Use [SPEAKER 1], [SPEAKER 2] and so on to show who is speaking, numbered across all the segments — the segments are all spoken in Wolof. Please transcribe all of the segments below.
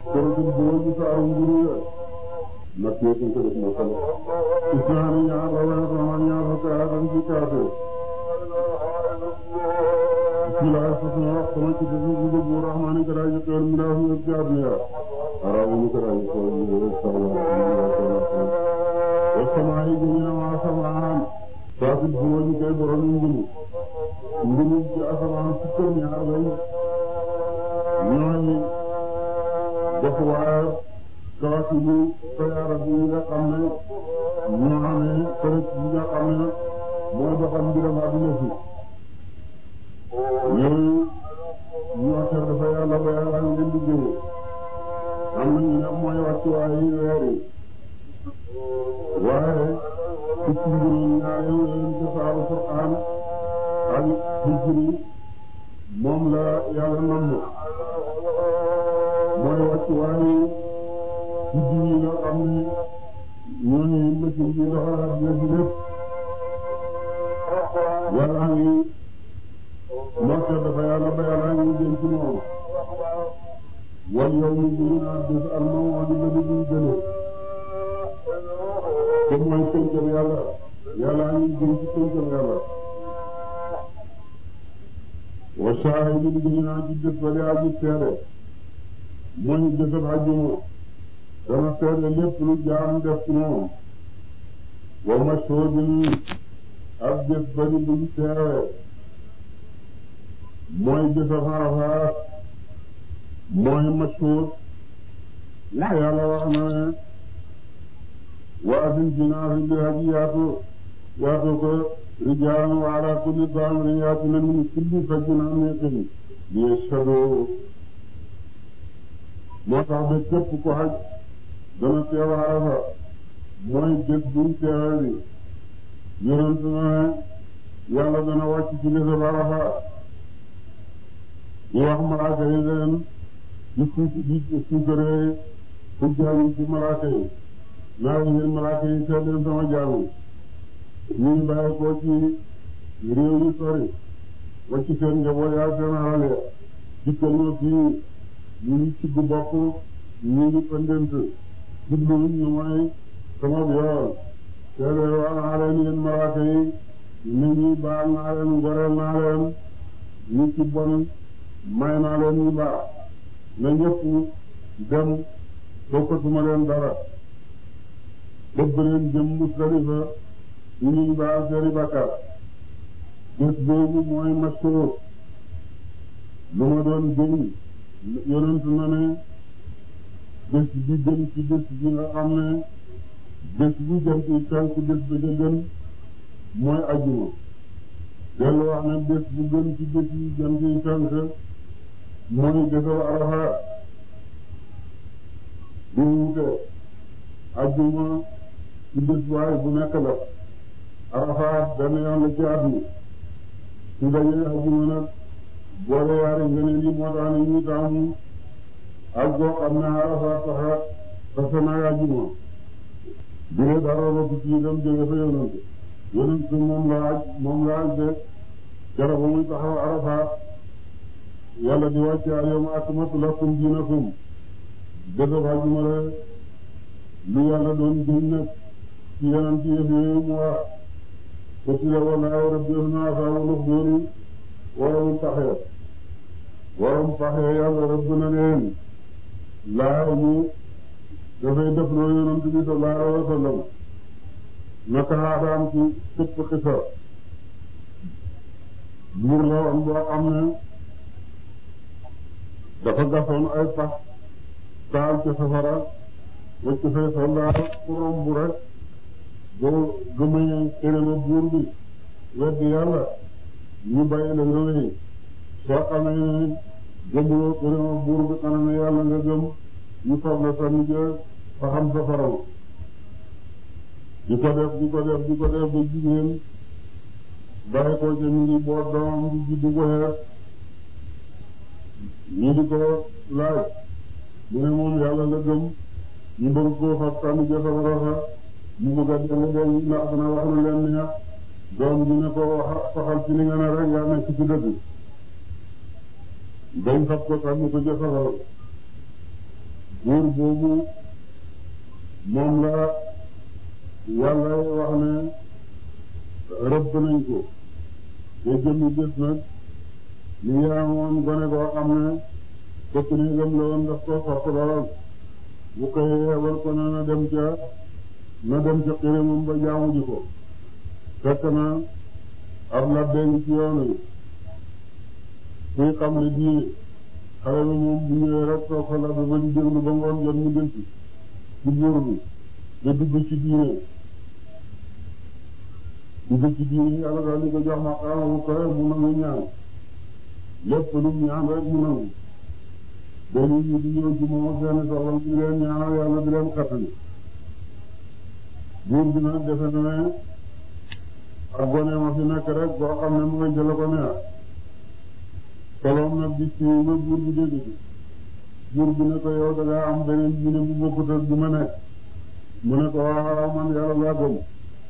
[SPEAKER 1] suratul buruj saaru nguru ya nag yëpp ko def na solo isnaani ñaar la wala sama ñaar fukk aatan ci kaate bismillah fas na wax sama ci dëgg bu dëgg bu rahmaani karaay ji xewal mi daa fi yëpp ci àdduna ya araabu ni karaay ji xewal mi daa sama wa sama yi gëñu na ma asamaan saatil buruj kay borom ngunu ngunu ci asamaan fukk ñaar lañ ñooy def waaye kawasilu sayaara bi nga xam ne ñoo amee përëg yi nga xam ne mooy doxal mbiram adduna si yooyu ñoo ter dafa yàlla ba yàlla ngi leen di jëme am na ñu ne mooy wàccuwaayu weer yi waaye picc mburu ñaari yooyu ci saaru Qur'aan ak hijri moom la yàlla namm mooy wàccuwaayu guddi yi nga xam ne ñooñu machine bi doxal adduna si lépp yàlla ngi mocce dafa yàlla ba yàlla ngi jëm ci moom wal yow mi ngi naan bés almam waa di bëri duñ gëne te mooy pëncam yàlla yàlla ngi jëm ci pëncam yàlla wa shaahidin ngi naan ci bés ba yaa ji seede mooy bésab àjjuma dana seede lépp lu jaam def ci moom wa mashhudin ak bés bari buñ teewe mooy bésab Arafaat mooy mashhud ndax yàlla wax na ne wa asin fi naasi bi hajji yaatu yaatu ko rijaalan wa ala kulli daamirin yaatina min kulli fajjin amiiqin liyashhadu moo tax ba képp ko haj dana teew Arafa mooy bés buñ teewe bi yonent na ne yàlla dana wàcc ci bésab Arafa di wax malaaka yi leen di suuf di suukaree xujjaam yi ci malaaka yi naa yéen malaaka yi seet leen sama jaamu ñu ngi bàyyi ko ci réew yu sori wàcc seen njaboot yaa seen alal ya dikkal ma fii ñu ngi cigg bopp ñu ngi pëndent jubluwuñ ñu mooy sama yoon seedeel waa naa leen yéen malaaka yi nit ñi baal naa leen ngoreel naa leen ñi ci bon may naa leen ñu baax na ñëpp dem bokkatuma leen dara bëgg leen jëm Musdalifa ñu ñu baal seeni bakkaar bés boobu mooy mashhur lu ma doon gën yonent na ne bés bi gën ci bés bi nga xam ne bés bu jëm ci tànk bés ba ca gën mooy ajjuma dellu wax ne bés bu gën ci bés yi jëm ci tànk mooy bésab Arafa bu wute ajjuma ci bés waaye bu nekk la Arafa benn yoon la ci at mi su dajee ajjuma nag boole yaari ngëneel yi moo tax ni ñu taamu ak boo xam ne Arafa taxa tasa naa ajjuma bi ne dara ba ci itam jóge fa yonent yonent moom la aj moom la aj de keroog ba muy taxaw Arafa yàlla di wàcce al-yawma akmaltu lakum diinakum bésab àjjuma la lu yàlla doon gën nag ci yeneen ci yëf yooyu mu wax qutila wallaahu rabbihim ashaabul uxduudi waroom paxe waroom paxe yàlla rëbb na leen laa ñu dafay def loo yonent bi sallallahu alayhi wa sallam naka xaadaam ci képp xisa buur la woon boo xam ne dafa gasoon ay pax taal ci safara wacc fay soldaar ku romb rek boo gëmëñee xërëma buur bi weddi yàlla ñu bàyyi la nga wéy soo xamee ne gëmuloo xërëma buur bi xanaa ne yàlla nga gëm ñu fab la sa mujj fa xam safara di ko def di ko def di ko def ba jigéen bàyyi ko ca mi ngi boot doomam di juddu ko xeet ñu di ko laaj mu ne moom yàlla la gëm ñu bëgg koo fab sànni ja safara fa mu bëgg a dem dem ndax dana wax lu leen neex doom bi ne ko wax waxal ci li nga ne rek yaa nekk ci dëgg dañ fab ko sànni ko ja safara buur boobu moom la yàlla wax ne rëbb nañ ko te jëmmi bés nag li ngi amoon gone koo xam ne fekk ni gëm la woon daf ko sopp lool bu koy yebal ko na na dem ca na dem ca xirimam ba jaamu ji ko fekk na ab labbe ngi ci yoon wi kuy xam ne diine xale bi moom bu ñëwee rek toog fa labbe ba di déglu ba ngoon jot mu delsi ci buur bi te dugg ci diine dugg ci diine yàlla daal di ko jox ma xaama bu koy mu nangu ñaan lépp lu ñaan rek mu nangu dañuy ñu di ñëw ci moom seeni soxla di leen ñaanal yàlla di leen xattali buur bi nag defe na ne ak gone ma fi nekk rek boo xam ne mu nga jëla ko neex soloom nag di siiw ba buur bi dégg ci buur bi ne ko yow da ngaa am beneen diine bu bokkut ak bi ma nekk mu ne ko waaw man yàlla laa gëm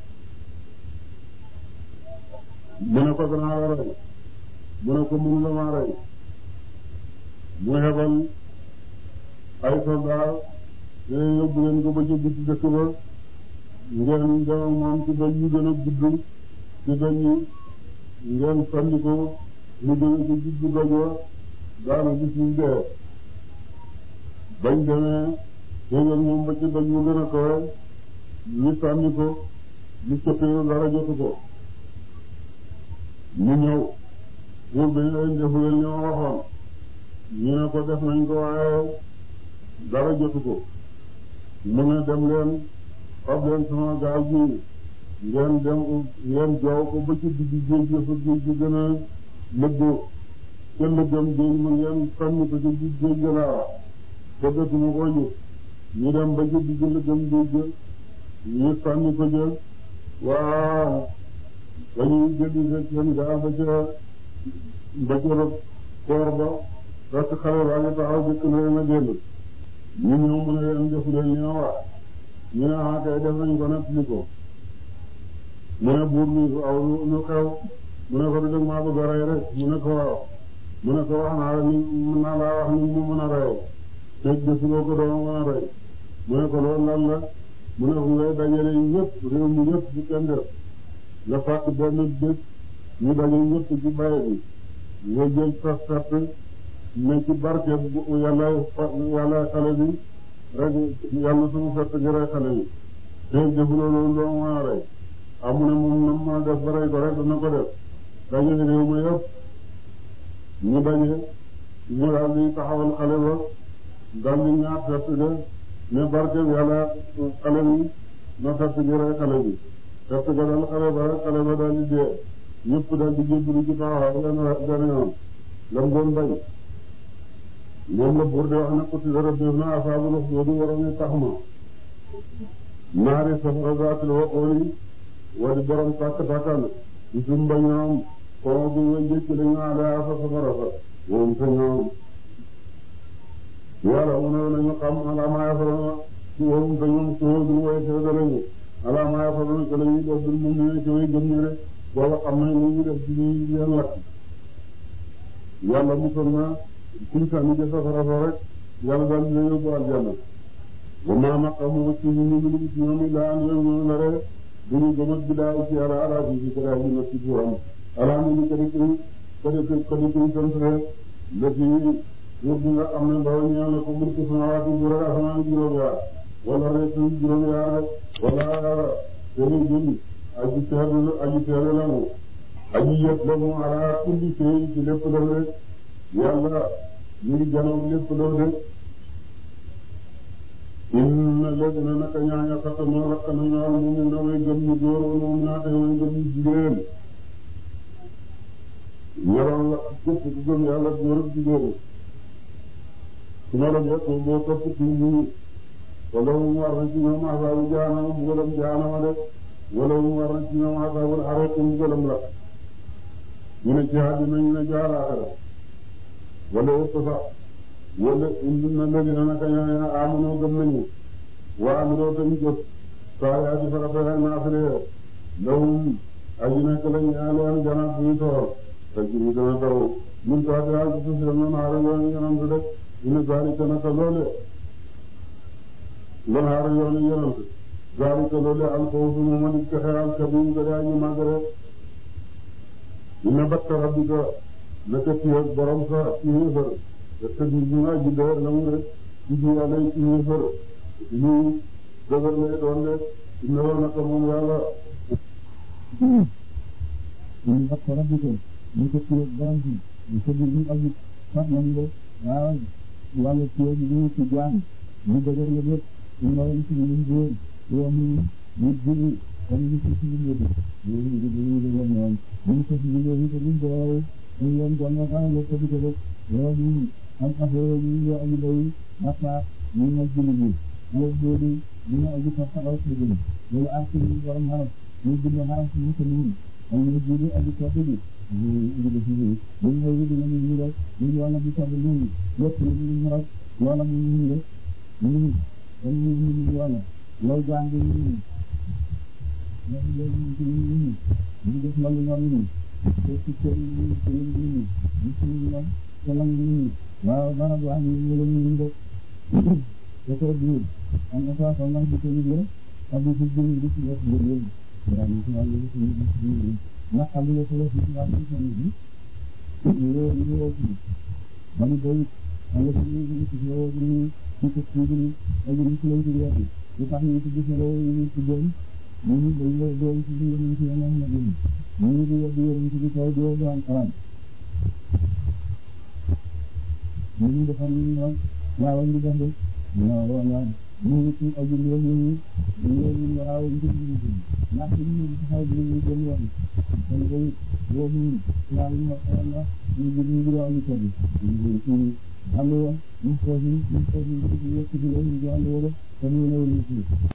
[SPEAKER 1] mu ne ko danaa la rey mu ne ko mënu la maa rey mu hebal ay soldat te yóbbu leen ko ba ci biti dëkk ba ngeen dem moom ci doj yu gën a gudd ci doj yi ngeen sànni ko mu jóge ci diggu doj wa daanu gis ñu dee bañ demee yéegal moom ba ci doj yu gën a kawe ñu sànni ko ñu cëppee dara jotu ko mu ñëw buur bi leen defu leen li ma waxoon ñu ne ko def nañ ko waaye dara jotu ko mu ne dem leen xob leen sama gaal gi ngeen dem ngeen joow ko ba ci digg géej gi fa géej gi gën a lëggoo ca lëggam géej ma ngeen sànni ko ci digg géej gi laa te dëkkuma koo gis ñu dem ba ci digg lëggam géej gi ñu sànni ko jël waaw dañuy jëli seen gaal ba ca ba ca koor ba fekk xale baa ngi taxaw jëkk na leen a génn ñu ñëw mu ne leen defu leen li ma wax ñu ne ah kay def nañ ko nag li ko mu ne buur bi aw lu xew mu ne ko du dëgg maa bëgg a rey rek mu ne ko waaw mu ne ko wax naa la ni mën naa laa wax ni mu mën a reyoo te defuloo ko doo mën a rey mu ne ko loolu lan la mu ne ko ngay dajale ñëpp réew mi ñëpp bu kenn def nga fàtt benn bés ñu daje ñëpp ci baye bi nga jël sa fett ne ci barke yàlla yàlla xale bi rek yàlla suñu fett gi rey xale bi te defuloo loolu doo mën a rey amu ne moom nam mën a def ba rey ko rek dana ko def daje réew ma yëpp ñu daje ñu daal di taxawal xale ba daal di ñaar fett ga ne barke yàlla xale bi na fett gi rey xale bi fett ga daal xale ba rek xale ba daal di dee ñëpp daal di jébbalu ci taxawaay benn benn yoon lam doon bañ moom la buur de wax na ko ci dara def na asaabul uxduudi waroon ñu tax ma naari safara zaatil waqooli wadi borom tàkk tàkkal ci sumba ñoom koo bu nga jëkk dañu alaa fa safara sa moom sa ñoom yàlla mu ne nañu xam alaa maa yafaroona ci woom sa ñoom soo dul way seeda lañu alaa maa yafaroona ko lañuy def dul mu ne ci way gëm ñi rek booba xam nañ lu ñu def ci ñuy leen lakk yàlla musal na suñ sànni ca safara sa rek yàlla daal dina yóbbu aljanna wa maa naqamu ci ñu ñu ñu ci ñoom laa an ñoom na rek duñu gëmat bi daa ci ala ala bi ci kara ñu ci ci am ala mu ñu kadi ko kadi ko kadi ko sant rek la ci wur bi nga xam ne ndaw ñaan la ko mulku samawati bu rek asamaan juróom yaar wala rek suñu juróom yaar rek wala seeni jënd aji teelu aji teelu la mu aji yët la mu ala kulli shay ci lépp la rek yàlla ñu ngi janoog lépp la rek inna ladina naka ñaaña xatamoo lakk nañu al mu'min na way gëm ñu góor wal mu'minaat way gëm ñu jigéen ñoroon la képp ku gëm yàlla góor ak jigéen su ma la jot boo topp ci ñu wala mu war na ci ñoom asaabu jaanama mbugalam jaanama de wala mu war na ci ñoom asaabul xareet mbugalam la ñu ne ci àddina ñu ne jaaraaxira wala yëpp sax wala indi na ladina naka ñaaña amunoo gëm nañu waa amuloo tañu jëf saayaati farata ak naafile lahum aji nekk la ñaaleen janaat buy toor te jiri dana daw min taati haa ci suuf si noonu aara yoon yonam du def ina zalika naka loole lan xaar yoonu yonent zalika loolu al fawzu moom a di texe al kabir ga daa ñu màgg rek dina batta rabbika naka ci ak borom sa ci yéefar te tëddi bi nga ji dëgër na mu rek ci ji yàlla ci yéefar lii dëgër lay doon de dina woon naka moom yàlla
[SPEAKER 2] dina batta rabbika naka ci ak borom si ñu tëddi bi aji sax nañ de waaw yàlla ci ak ñu ci jaam ñu dëgër la lépp ñu waroon ci ñu góor yoo mu ñu jigi comme ñu ci ci ñu ñu ñu ñu ñu dëgër ñoom ñu ko ci ñu ñu ko ñu doole ñu leen ko nga xam ne ko ci ko yoo ñu am affaire ñu ñu aji day afa ñu ñu ci ñu ñu ñu ñu ñu aji fa fa ak ñu ñu ak ñu borom xaraf ñu bind xaraf ñu ko ñu am ñu jigi aji ko ci ñu ñu ñu ci ñu ñu ñu ñu ñu ñu rek ñu wala ci ko ñu yépp ñu ñu rek wala ñu ñu rek ñu ñu ñu ñu wala loolu jàng ñu ñu ñu ñu ñu ñu ñu def ma lu ñoom ñu te ci kër yi ñu ci ñu ñu ñu ci ñu ñoom te la ñu ñu waaw barab waa ñu ñu ñu ñu def te ko biir am na fa fa nga di ko ñu ak di ci ñu di ci def lu ñu ya ñu ci wàllu ci ñu ci ñu na xam nga ko ci ñu wàllu ci ñu ñu ñu ñu ci man day am na ci ñu ci ñu ñu ci ko ci ñu ak ñu ci leen ci yéen di tax ñu ci gis lo ñu ci doon ñu ñu dañ la doon ci ñu ñu ci yeneen na ñu ñu di yóbbu yéen ci di taw di yóbbu am xaram ñu ñu defal ñu ñoom waaw ñu def de waaw waaw ñu ñu ci aju ñu ñu ñu ñu ñu waaw ñu ci ñu ñu ndax ñu ñu ci xaw ñu ñu gën yoon kon ko yo ñu waaw ñu wax na ñu ñu ñu waaw ñu tabi ñu ñu xam nga ñu ko ñu ñu ko ñu ci yëkk di ñu ñu ñu ñu ñu ñu